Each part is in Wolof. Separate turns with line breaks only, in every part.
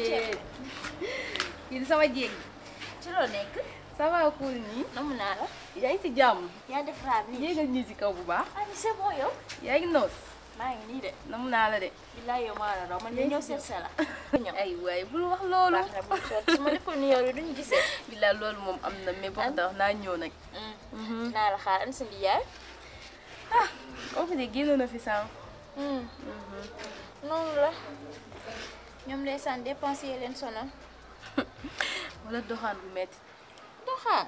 kii di sama jéeg
ci loo nekk
ça va cool nii
namu naa la
yaa ngi si jàmm
yaa def raar nii
yéegal ñii si kaw bu baax
ah ni c'est bon yow
yaa ngi noos
maa ngi nii de
namu naa la de
billaay yow maa la raw man de ñëw seet sa la ñëw
ay waay bul wax loolu
baax na bu soot su ma defoon ni yow de duñu gisee
billaay loolu moom am na mais boo tax naa ñëw nag
naa la xaar an sa ndiyaay
ah koo fi de génn na fi sànq
noonu la ñoom ndeysaan dépensé yi leen sonal
wala doxaan bu metti
doxaan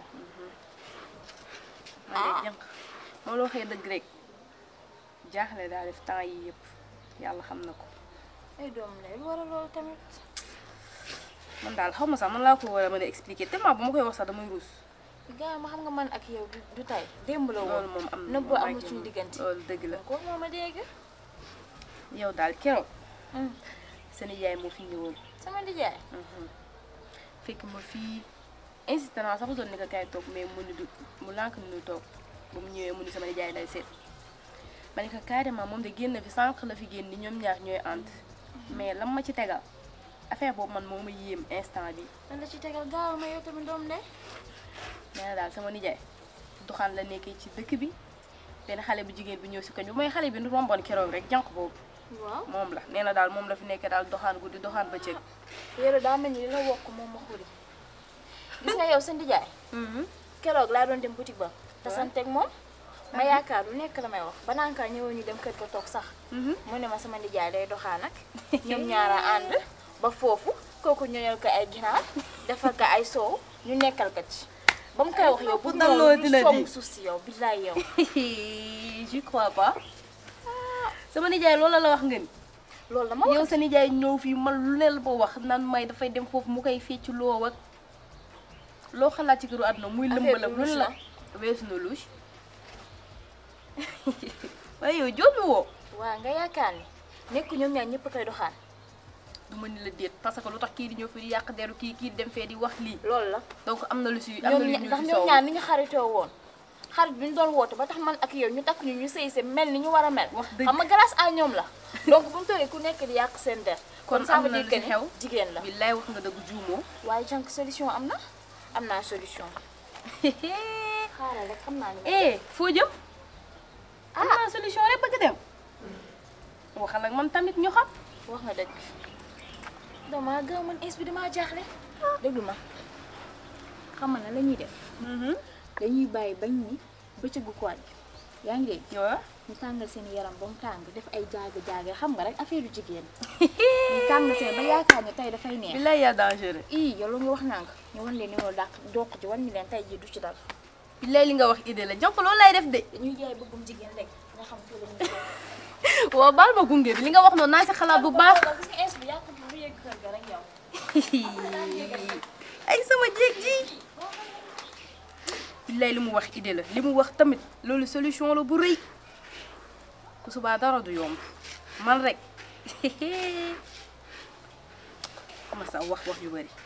man de jànq moo loo xëy dëgg rek jaaxle daa def temps yi yëpp yàlla xam na ko
ay doom lay lu war a loolu tamit
man daal xaw ma sax man laa ko war a mën a expliquer tellement bu ma koy wax sax damay ruus
gars yi ma xam nga man ak yow du du tey démb la
loolu
woon
moom am na
nëbb
moom
amul
ak
suñu
yow.
diggante
loolu dëgg la
ko moo ma dégg
yow daal keroog seen yaay moo fi ñëwoon
sama ndijaay
fekk ma fii insisté naa sax doon ni ko kaay toog mais mu ni du mu lànk ni du toog ba mu ñëwee mu ni sama nijaay lay seet ma ne ko carrément moom de génn fi sànq la fi génn ni ñoom ñaar ñooy ànd mais lam ma ci tegal affaire boobu man moo ma yéem instant bi
lan la ci tegal gaaw ma yow tamit doom ndey
nee na daal sama nijaay doxaan la nekkee ci dëkk bi benn xale bu jigéen bi ñëw si koñ bi mooy xale bi nu romboon keroog rek jànq boobu
waaw
moom la nee na daal moom la fi nekkee daal doxaan guddi doxaan bëccëg
yéen daa mel ni li la wokk moom ma xuri gis nga yow sa ndijaay keroog laa doon dem boutique ba te santeeg moom ma yaakaar lu nekk la may wax ba naan kaa ñëwoon ñu dem kër ga toog sax mu ne ma sama ndijaay day doxaan ak ñoom ñaara ànd ba foofu kooku ñëwal ko ay ginaar defal ko ay soow ñu nekkal ko ci ba mu koy wax yow bu
dalloo
noonu
dina
du song
di.
suuf si yow billaay yow
je crois pas sama nijaay loolu la wax nga ni
loolu dama
yow
wax
sa nijaay ñëw fii man lu ne la ba wax naan may dafay dem foofu mu koy fecc loo ak loo xalaat ci këru àdduna muy
Affaire
lëmbalam
bi
lu ne
louche
la weesu na louche waaye yow joomi woo
waa nga yaakaar ni nekk ñoom ñaar ñëpp koy doxaan
du ma ni la déet parce que lu tax kii di ñëw fii di yàq deru kii kii di dem fee di wax lii
loolu la
donc am na lu si am na
ñoom
lu
ña-
ñu
ndax
si
ñoom
soow
ñaar ni ñu xaritoo woon xarit bi ñu doon woote ba tax man ak yow ñu takk ñu ñu sëy se mel ni ñu war a mel
Wax dëgg.
xam nga grâce à ñoom la donc bu mu toogee ku nekk di yàq seen der
kon
ça
am
veut
na
dire
lu
que
si
ni
xew
jigéen la
billaay wax nga dëgg juumoo
waaye jànk solution am na am naa solution xaaral rek xam naa ni
eh foo jëm am naa solution rek bëgg dem waxal ak man tamit ñu xam
wax nga dëgg dama gaaw man ins bi damaa jaaxle déglu ma xam nga la ñuy def dañuy bàyyi bañ ni bëccëgu koor bi yaa ngi dégg
waaw
ñu tàngal seen yaram ba mu tàng def ay jaaga jaaga xam nga rek affaire yu jigéen ñu tàng seen ba yaakaar ne tey dafay neex
billaay yaa dangereux
ii yow lu nga wax naa nga ñu wan leen ni loolu dàq doq ci wan ni leen tey jii du ci dal
billaay li nga wax idée la jonk loolu lay def de
dañuy jaay bëggum jigéen rek nga xam fii la ñuy
waaw baal ma gunge bi li nga wax noonu naa si xalaat bu baax
gis nga ins bi yàqu bu yegg kër ga rek yow
ay sama jéeg ji billaay li mu wax idée la li mu wax tamit loolu solution la bu rëy ku subaa dara du yomb man rek ma sa wax wax yu bari